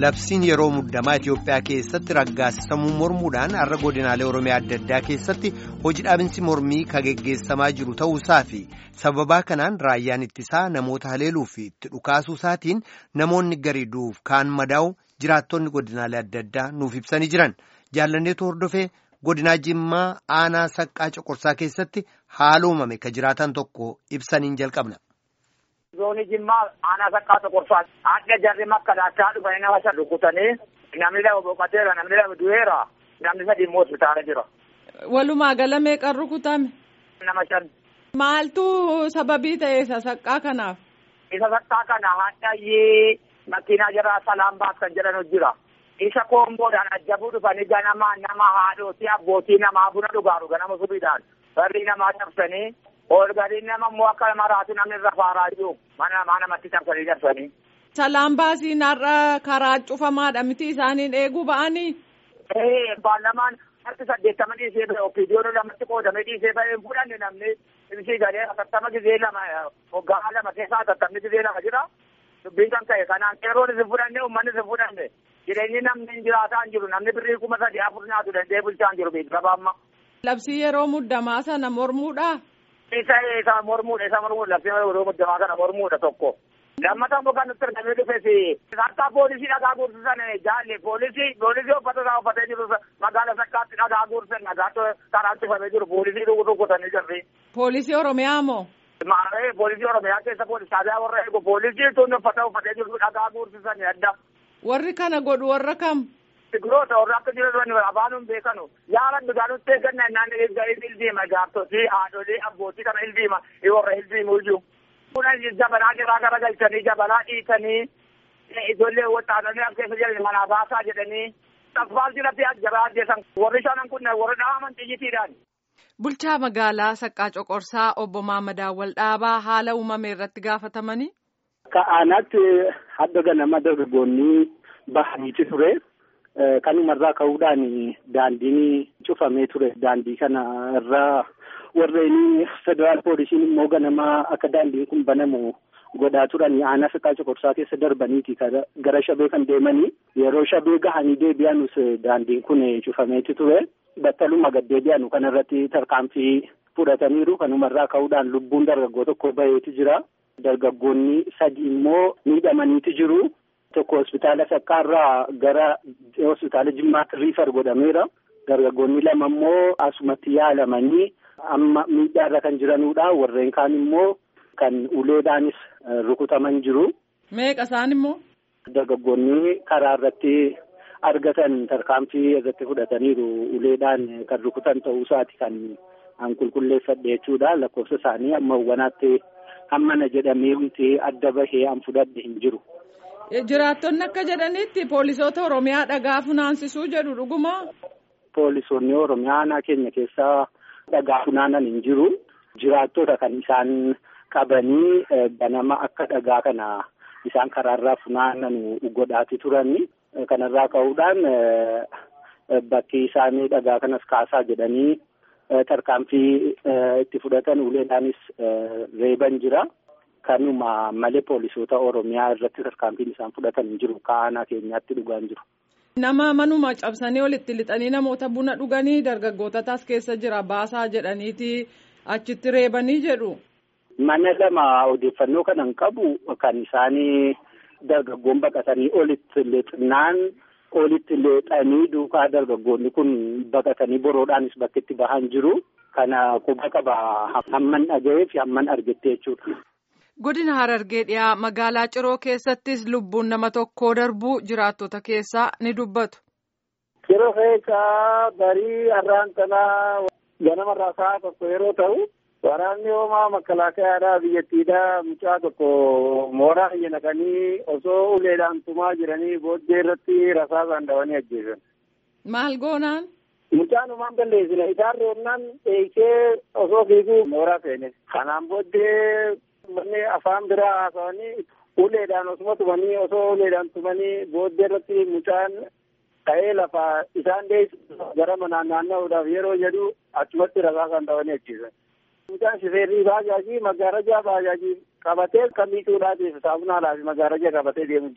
labsiin yeroo muddamaa Itoophiyaa keessatti raggaasisamuu mormuudhaan har'a godinaalee Oromiyaa adda addaa keessatti hojii dhaabinsi mormii kan geggeessamaa jiru ta'uusaa fi sababaa kanaan raayyaan ittisaa namoota haleeluu fi itti dhukaasuu isaatiin namoonni garii du'uuf kaan madaa'u jiraattonni godinaalee adda addaa nuuf ibsanii jiran jaallanneetu hordofee godinaa Jimmaa aanaa saqqaa coqorsaa keessatti haala uumame ka jiraatan tokko ibsaniin jalqabna. Zoonii Jimmaa aanaa saqqaa coqorsaa adda jarri makka daachaa dhufanii nama shan rukutanii namni lama boqoteera namni lama du'eera namni sadi immoo hospitaala jira. Walumaa gala meeqan rukutame? Nama shan. Maaltu sababii ta'e isa saqqaa kanaaf? Isa saqqaa kana hadhayyee makiinaa jara salaan baas kan jedhan jira. Isa koomboodhaan ajjabuu dhufanii ganamaa nama haadhotii abbootii namaa buna dhugaaru ganama subiidhaan barrii namaa cabsanii Olgadiin nama immoo akka maraatu namni irra faaraa jiru mana namaa namatti cabsanii darsanii. Salaan baasiin har'a karaa cufamaadha miti isaaniin eeguu ba'anii. Ee baalamaan harki saddeettama dhiisee ba'e opiidiyoon lamatti qoodamee dhiisee ba'e hin fudhanne namni ibsii galee atattama gizee lama hoggaa lama keessaa atattamni gizee lama jira. Dubbiin kan ka'e kanaan qeeroon isin fudhanne uummanni isin fudhanne jireenyi namni hin jiraataa hin jiru namni birrii kuma sadii afur nyaatu danda'ee bulchaa hin jiru beeksisa amma. Labsii yeroo muddamaa sana mormuudha. isa isa mormuudha isa mormuudha labsii yeroo muddamaa kana mormuudha tokko. Lammata immoo kan nutti argamee dhufeesi. Harkaa poolisii dhagaa guursisan jaalle poolisii poolisii uffata isaa uffatee jiru magaala sakkaatti dhagaa guursisan nagaatti karaan cufamee jiru poolisii rukutanii jirri. Poolisii Oromiyaa moo? Maaree poolisii Oromiyaa keessa poolisii taabiyaa warra eegu poolisii tun uffata uffatee jiru dhagaa guursisan adda. Warri kana godhu warra kam? Sigiroota warra akka jiran afaanuun beekanu yaalan dhugaanutti eegganna naan ilbiima gaartotii haadholii abbootii kana ilbiima warra ilbiimu iyyuu. Kunan jabanaa garaa gara galchanii jabanaa dhiitanii ijoollee waxaananii as keessa jiran manaa baasaa jedhanii asfaaltiirratti jabaa ajjeesan warri shanan kun warri dhaaman xiyyitiidhaan. Bulchaa magaalaa Saqqaa Coqorsaa obbo Maamad Awwal Dhaabaa haala uumame irratti gaafatamanii. Akka aanaatti hadda ganama dargaggoonni bahaniiti ture. Kanumarraa ka'uudhaan daandiin cufamee ture. Daandii kana irraa warreen federaal poolisiin immoo ganama akka daandiin kun banamu godhaa turan aanaa saqqaa coqorsaa keessa darbaniiti gara shabee kan deemanii yeroo shabee gahanii deebi'anus daandiin kun cufameeti ture. Battaluma gad deebi'anu kanarratti tarkaanfii fudhataniiru. Kanumarraa ka'uudhaan lubbuun dargaggoo tokko baheeti jira. Dargaggoonni sadi immoo miidhamaniiti jiru. Tokko hospitaala Saqqaarraa gara hospitaala Jimmaatti riifar godhameera. Dargaggoonni lama immoo asumatti yaalamanii amma miidhaarra kan jiranudha. Warreen kaan immoo kan uleedhaanis rukutaman jiru. Meeqa isaan immoo? Dargaggoonni karaa irratti argatan tarkaanfii irratti fudhataniiru. Uleedhaan kan rukutan ta'uu isaati kan an qulqulleeffadhe jechuudha. Lakkoofsa isaanii amma hawwanaatti hammana jedhamee wanti adda bahee an fudhadhe hin jiru. Jiraattonni akka jedhanitti poolisoota Oromiyaa dhagaa funaansisuu jedhu dhuguma. Poolisoonni Oromiyaa aanaa keenya keessaa dhagaa funaanan hin jiru. Jiraattota kan isaan qabanii ganama akka dhagaa kana isaan karaarraa funaanan godhaati turani. Kanarraa ka'uudhaan bakki isaanii dhagaa kanas kaasaa jedhanii tarkaanfii itti fudhatan uleedhaanis reeban jira. Kanuma malee poolisoota Oromiyaa irratti tarkaanfiin isaan fudhatan hin jiru. Aanaa keenyaatti dhugaa hin jiru. Nama manuma cabsanii olitti lixanii namoota buna dhuganii dargaggootatas keessa jira baasaa jedhaniiti achitti reebanii jedhu. Mana lama odeeffannoo kanan qabu kan isaanii dargaggoon baqatanii olitti lixnaan olitti leexanii duukaa dargaggoonni kun baqatanii boroodhaanis bakka itti bahan jiru. Kana quba qaba hamman dhaga'ee fi hamman argettee jechuudha. Godina Harargee dhiyaa magaalaa Ciroo keessattis lubbuun nama tokkoo darbuu jiraattota keessaa ni dubbatu. Ciroo keessaa barii har'aan kanaa ganamarraa sa'a tokko yeroo ta'u waraanni hoomaa makkalaakayaadhaa biyyattiidhaa mucaa tokko mooraa biyya naqanii osoo uleedhaan tumaa jiranii booddee irratti rasaasaan dhawanii ajjeesan. Maal goonaan? Mucaan umaan balleessine isaan reebnaan dheeysee osoo fiiguu mooraa seene. Kanaan booddee manni afaan biraa haasawanii uleedhaan osuma tumanii osoo uleedhaan tumanii booddee irratti mucaan ka'ee lafaa isaan deessu gara manaan naanna'uudhaaf yeroo jedhu achumatti rasaasaan dhawanii ajjeesan. Mucaan shifeerrii baajaajii magaalajaa baajaajii qabatee kan miicuudhaatiif saamunaa fi magaalajaa qabatee deemu jira.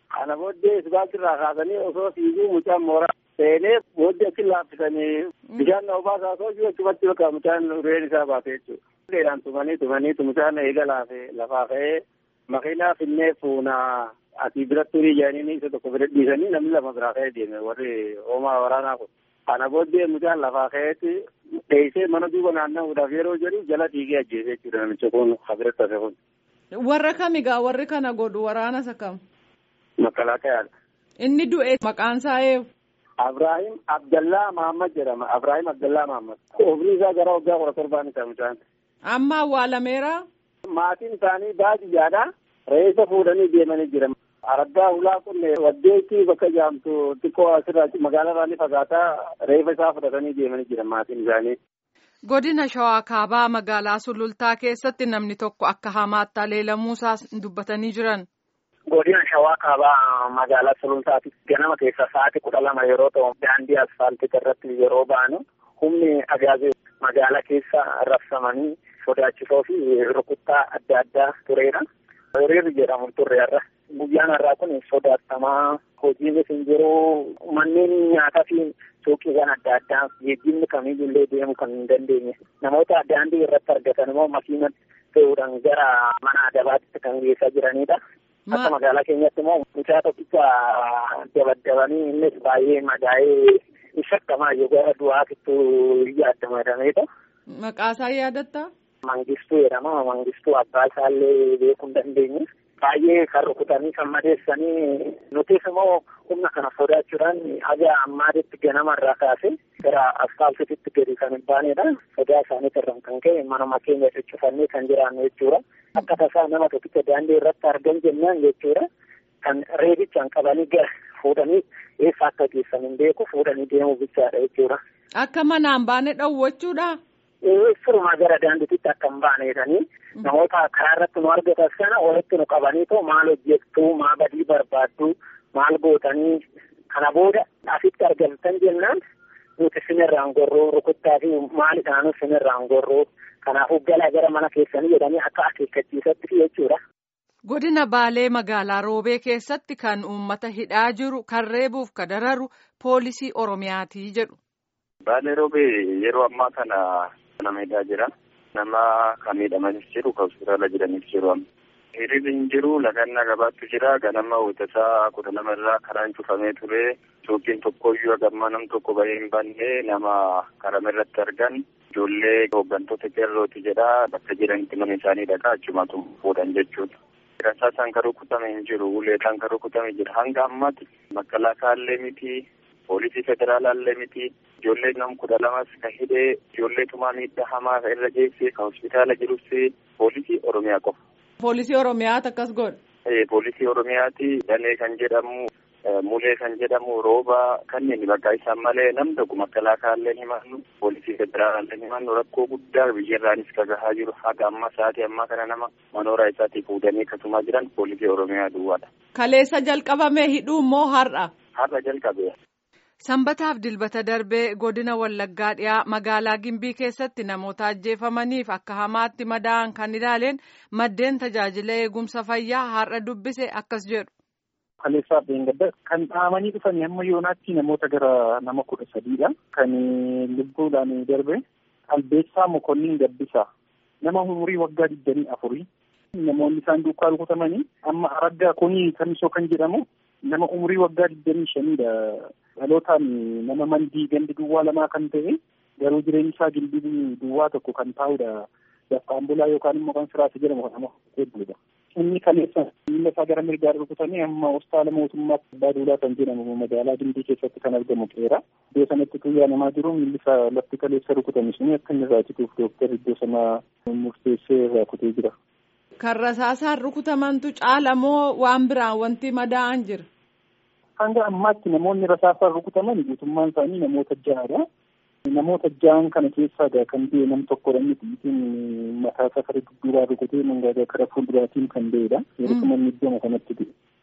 Kana booddee isbaaltirraa kaasanii osoo fiiguu mucaan mooraa seenee booddee achi laaffisanii bishaan na obaasaa osoo jiru achumatti bakka mucaan reen isaa baate jechuudha. Leedhaan tumanii tumanii mucaan eega laafe lafaa ka'ee makiinaa finnee fuunaa asii biratti turii jedhanii isa tokko bira dhiisanii namni lama biraa ka'ee deeme warri hoomaa waraanaa kun. Kana booddee mucaan lafaa ka'eetti dheessee mana duuba naanna'uudhaaf yeroo jedhu jala dhiigee ajjeesee jechuudha namicha kun habiratti hafe kun. Warra kamigaa warri kana godhu waraana isa kam? Makkalaaqayaadha. Inni du'e maqaan isaa eenyu? Abraahim Abdallaa Mahammad jedhama. Abraahim Abdallaa Mahammad. Umrii isaa gara waggaa kudha torbaan isaa mucaan. Amma awwaalameera? Maatiin isaanii baadiyyaadha. Reessa fuudhanii deemanii jiran. Araggaa ulaa kun waddeetti bakka jaamtu xiqqoo asirraa magaalaa ni fagaataa reeffa isaa fudhatanii deemanii jiran maatiin isaanii. Godina Shawaa Kaabaa magaalaa Sulultaa keessatti namni tokko akka hamaatti aleelamuusaas dubbatanii jiran. Godina Shawaa Kaabaa magaalaa Sulultaatti ganama keessa sa'aatii kudha lama yeroo ta'u daandii asfaaltii irratti yeroo ba'anu humni agaazee magaalaa keessa rabsamanii sodaachisoo fi rukuttaa adda addaa tureera. Hiriirri jedhamu turre irra. Guyyaan har'aa kun sodaatamaa hojiinis hin jiru manneen nyaataa fi suuqiiwwan adda addaa geejjibni kamiyyuullee deemuu kan hin dandeenye namoota daandii irratti argatan immoo makiina fe'uudhaan gara mana adabaatti kan geessaa jiranidha. Akka magaalaa keenyatti immoo mucaa tokkicha dabaddabanii innis baay'ee madaa'ee shakkamaa yoo gara du'aatittu yaaddamadamedha. Maqaa isaa yaadatta? Mangistuu jedhama. Mangistuu abbaa isaallee beekuu hin dandeenye. baay'ee kan rukutanii kan madeessanii nutis immoo humna kana sodaachuudhaan haga ammaatitti ganama irraa kaase gara asfaaltiitti gadi kan hin baanedha. Sodaa isaanii irraan kan ka'e manuma keenya cuccufannee kan jiraannu jechuudha. Akka tasaa nama tokkicha daandii irratti argan jennaan jechuudha. Kan reebichaan qabanii gara fuudhanii eessa akka geessan hin beeku fuudhanii deemuu bichaadha jechuudha. Akka manaan baane dhowwachuudha. Sirumaa gara daandiitti akka hin baane jedhanii namoota karaa irratti nu argatan sana walitti nu qabanii too maal hojjettu maal badii barbaaddu maal gootanii kana booda asitti argamtan jennaan nuti sinirraan gorruu rukuttaa fi maal isaanuu sinirraan gorruu kanaafuu galaa gara mana keessanii jedhanii akka akeekkachiisatti jechuudha. Godina Baalee magaalaa Roobee keessatti kan uummata hidhaa jiru kan reebuuf kan dararu poolisii Oromiyaati jedhu. Baalee Roobee yeroo ammaa kana nama hidhaa jira. Nama kan miidhamanis jiru kan hospitaala jiranis jiru. Hiriirri hin jiru lagannaa gabaattu jira. Ganama hojjetaa kudha lama irraa karaan cufamee ture. Suuqiin tokkoyyuu hagammaa nam tokko bahee hin banne nama karama irratti argan. Ijoollee hooggantoota qeerrooti jedha. Bakka jiranitti mana isaanii dhaqaa achumatu fuudhan jechuudha. Rasaasaan kan rukutame hin jiru. Uleedhaan kan rukutame jira. Hanga ammaatti makkalaasaa miti. Poolisii federaalaallee miti. Ijoollee nam kudha lamas kan hidhee ijoollee tumaa miidhaa hamaa kan irra geesse kan hospitaala jirus poolisii Oromiyaa qofa. Poolisii Oromiyaati akkas godha. Poolisii Oromiyaati Danee kan jedhamu Mulee kan jedhamu rooba kanneen bakka isaan malee nam tokko makkalaakallee himannu poolisii federaalaallee himannu rakkoo guddaa biyyarraanis kan gahaa jiru haga amma sa'aatii ammaa kana nama manooraa isaatii fuudhanii akkasuma jiran poolisii Oromiyaa duwwaadha. Kaleessa jalqabamee hidhuu immoo har'a. Har'a jalqabe. Sanbataaf dilbata darbee godina Wallaggaa dhiyaa magaalaa Gimbii keessatti namoota ajjeefamaniif akka hamaatti madaa'an kan ilaaleen maddeen tajaajila eegumsa fayyaa har'a dubbise akkas jedhu. Kaleessaaf Beengadda kan dhahamanii dhufanii hamma yoonaatti namoota gara nama kudha sadiidha. Kan lubbuudhaan darbe Albeessaa Mokonnin Gabbisaa nama umurii waggaa digdamii afurii. Namoonni isaan duukaa rukutamanii amma araggaa kuni kamisoo kan jedhamu nama umurii waggaa digdamii shaniidha. Dhalootaan nama mandii gandi duwwaa lamaa kan ta'e garuu jireenyi isaa gindii duwwaa tokko kan taa'udha. Dafqaan bulaa yookaan immoo kan siraasa jedhamu kan nama hedduudha. Inni kaleessa miila isaa gara mirgaa rukutanii amma hospitaala mootummaatti abbaa duulaa kan jedhamu magaalaa Gimbii keessatti kan argamu qeera. Iddoo sanatti tuyyaa namaa jiru miilli isaa lafti kaleessa rukutame suni akka inni irraa cituuf dooktarri iddoo sanaa murteessee irraa kutee jira. Kan rasaasaan rukutamantu caala moo waan biraan wanti madaa'an jira? Hanga ammaatti namoonni rasaasaan rukutaman guutummaan isaanii namoota ja'adha. Namoota ja'an kana keessaa kan ta'e nam tokkodha miti mataa isaa kara dudduubaa rukutee mangaagaa kara fuulduraatiin kan ba'edha. Yeroo manni iddoo kanatti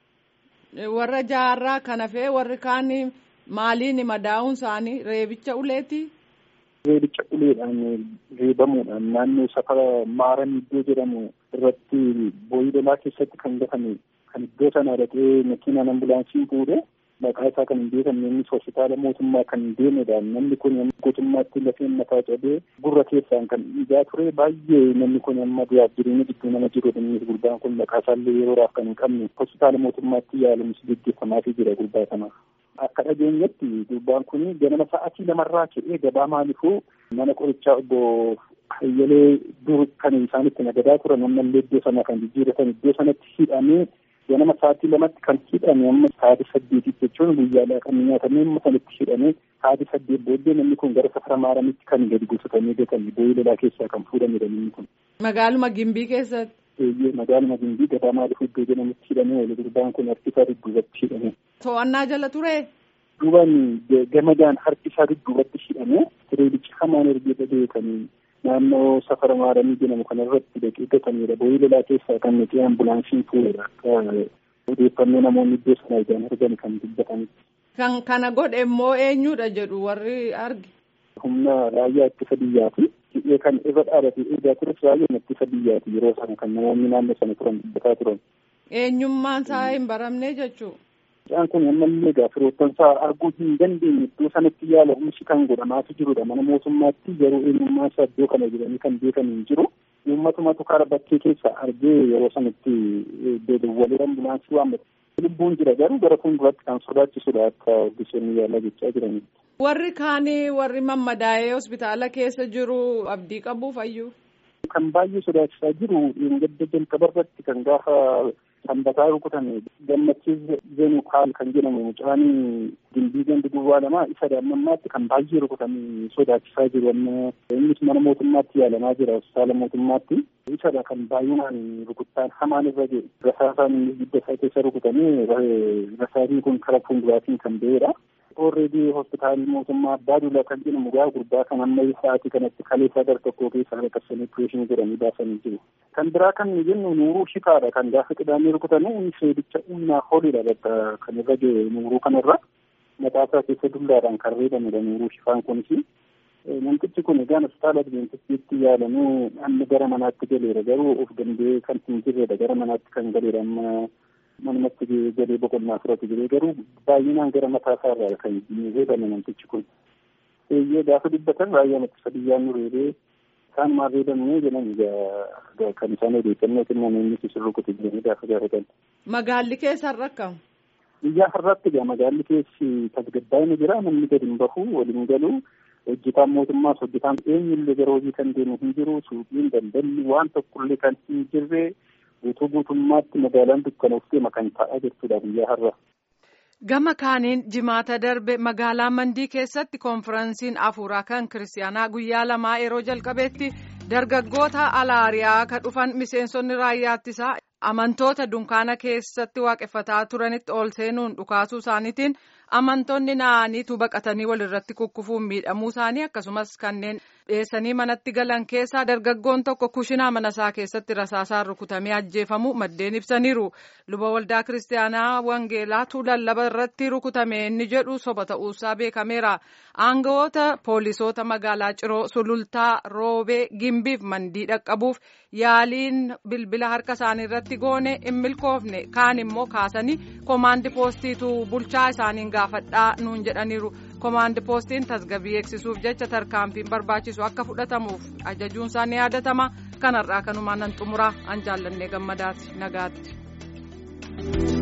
ta'e. Warra ja'arraa kan hafee warri kaan maaliin madaa'uun isaanii reebicha uleeti? Reebicha uleedhaan reebamuudhaan naannoo safara maaran iddoo jedhamu irratti boo'ii lolaa keessatti kan gatame kan iddoo sana dhaqee makiinaan ambulaansiin fuudhee maqaa isaa kan hin beekamne innis hospitaala mootummaa kan hin deemedha namni kun guutummaatti lafeen mataa cabee gurra keessaan kan dhiigaa ture baay'ee namni kun amma du'aaf jireenya gidduu nama jirudha innis gurbaan kun maqaa isaallee yeroodhaaf kan hin qabne hospitaala mootummaatti yaalamus gaggeeffamaafii jira gurbaa kanaaf. Akka dhageenyatti gurbaan kun ganama sa'aatii lamarraa ka'ee gabaa maalifuu mana qorichaa obbo Hayyalee dur kan isaan itti nagadaa turan ammallee iddoo sana kan jijjiiratan iddoo sanatti hidhamee ganama sa'aatii lamatti kan hidhame amma sa'aatii saddeetitti jechuun guyyaadhaa kan nyaatamee amma sanatti hidhamee sa'aatii saddeet booddee namni kun gara safara maaramitti kan gadi gosotamee gatame boo'ii lolaa keessaa kan fuudhamedha namni kun. Magaaluma Gimbii keessatti. Eeyyee magaaluma Gimbii gabaa maaliif iddoo jedhamutti hidhamee wali gurbaan kun harki isaa dudduubatti hidhame. To'annaa jala ture. Duubaan gamadaan harki isaa dudduubatti hidhamee tireedichi hamaan ergee beekanii naannoo safara maaramii jedhamu kanarratti dhaqee gatamedha. Boo'ii lolaa keessaa kan nuti ambulaansiin fuudhedha. Odeeffannoo namoonni iddoo sana ijaan argan kan dubbatanitti. Kan kana godhe immoo eenyudha jedhu warri arge. Humna raayyaa ittisa biyyaati. Hidhee kan irra dhaabate eegaa tures raayyaa ittisa biyyaati yeroo sana kan namoonni naannoo sana turan dubbataa turan. Eenyummaan isaa hin baramne jechuudha. Isaan kun ammallee gaafiroottan isaa arguu hin dandeenye iddoo sanatti yaala oomishni kan godhamaatu jirudha. Mana mootummaatti yeroo eenyummaa isaa iddoo kana jedhanii kan beekan hin jiru. Uummatumatu karaa bakkee keessa argee yeroo sanatti deddeebi'ee ambulaansii waammate. Lubbuun jira garuu gara fuulduraatti kan sodaachisudha akka ogeessonni yaalaa jechaa jirani. Warri kaanii warri mammadaa'ee hospitaala keessa jiru abdii qabu fayyuu. Kan baay'ee sodaachisaa jiru gadda jalqabarratti kan gaafa sanbataa rukutame gammachiis zenu kaal kan jedhamu mucaan gimbii gandi duwwaa lama isa daa'immanmaatti kan baay'ee rukutame sodaachisaa jiru amma innis mana mootummaatti yaalamaa jira hospitaala mootummaatti isadha kan baay'inaan rukuttaan hamaan irra jiru rasaasaan innis gidda isaa keessa rukutamee rasaasni kun karaa fuulduraatiin kan ba'edha. Orreedii hospitaalli mootummaa abbaa duulaa kan jedhamu gaa gurbaa kan amma sa'aatii kanatti kaleessaa gara tokkoo keessaa qaqqabsanii opereeshinii godhanii baasanii jiru. Kan biraa kan jennu nuuruu shifaadha kan gaafa qidaamee rukutame inni seedicha humnaa holidha bakka kan irra jiru nuuruu kanarra mataasaa keessa dullaadhaan kan reebamedha nuuruu shifaan kunis. Namtichi kun egaan hospitaala Adiventistiitti yaalamuu amma gara manaatti galeera garuu of danda'ee kan hin jirredha gara manaatti kan galeera amma manumatti galee boqonnaa fudhatu jedhee garuu baay'inaan gara mataa isaa irraa kan reebame namtichi kun. Eeyyee gaafa dubbatan raayyaa ittisa biyyaa nu reebee isaan maal reebamne jedhan kan isaan odeeffannoo kennan inni isin rukute jedhanii gaafa gaafatan. Magaalli keessa rakkamu. Biyyaa har'aatti egaa magaalli keessi tasgabbaa'ina jira namni gadi hin bahu waliin galu hojjetaan mootummaas hojjetaan eenyullee gara hojii kan deemu hin jiru suuqiin daldalli waan tokkollee kan hin jirre guutuu guutummaatti magaalaan dukkanooftee kan taa'aa jirtudha biyya har'a. Gama kaaniin jimaata darbe magaalaa Mandii keessatti konfiraansiin afuuraa kan kiristaanaa guyyaa lamaa yeroo jalqabeetti dargaggoota alaariyaa kan dhufan miseensonni raayyaa ittisaa amantoota dunkaana keessatti waaqeffataa turanitti ol seenuun dhukaasuu isaaniitiin amantoonni naaniitu baqatanii walirratti kukkufuun miidhamuu isaanii akkasumas kanneen dhiyeessanii manatti galan keessaa dargaggoon tokko kushinaa mana isaa keessatti rasaasaan rukutamee ajjeefamu maddeen ibsaniiru luba waldaa kiristaanaa wangeelaatu lallaba irratti rukutame inni jedhu soba ta'uusaa beekameera aangawoota poolisoota magaalaa ciroo sulultaa roobee gimbiif mandii dhaqqabuuf yaaliin bilbila harka isaanii irratti goone hin milkoofne kaan immoo kaasanii koomaandi poostiitu bulchaa isaaniin gaafadhaa nuun jedhaniiru. koomaandi poostiin tasgabbii eegsisuuf jecha tarkaanfiin barbaachisu akka fudhatamuuf ajajuun isaa ni yaadatama kanarraa kanumaan nan xumuraa an jaallannee gammadaati nagaatti.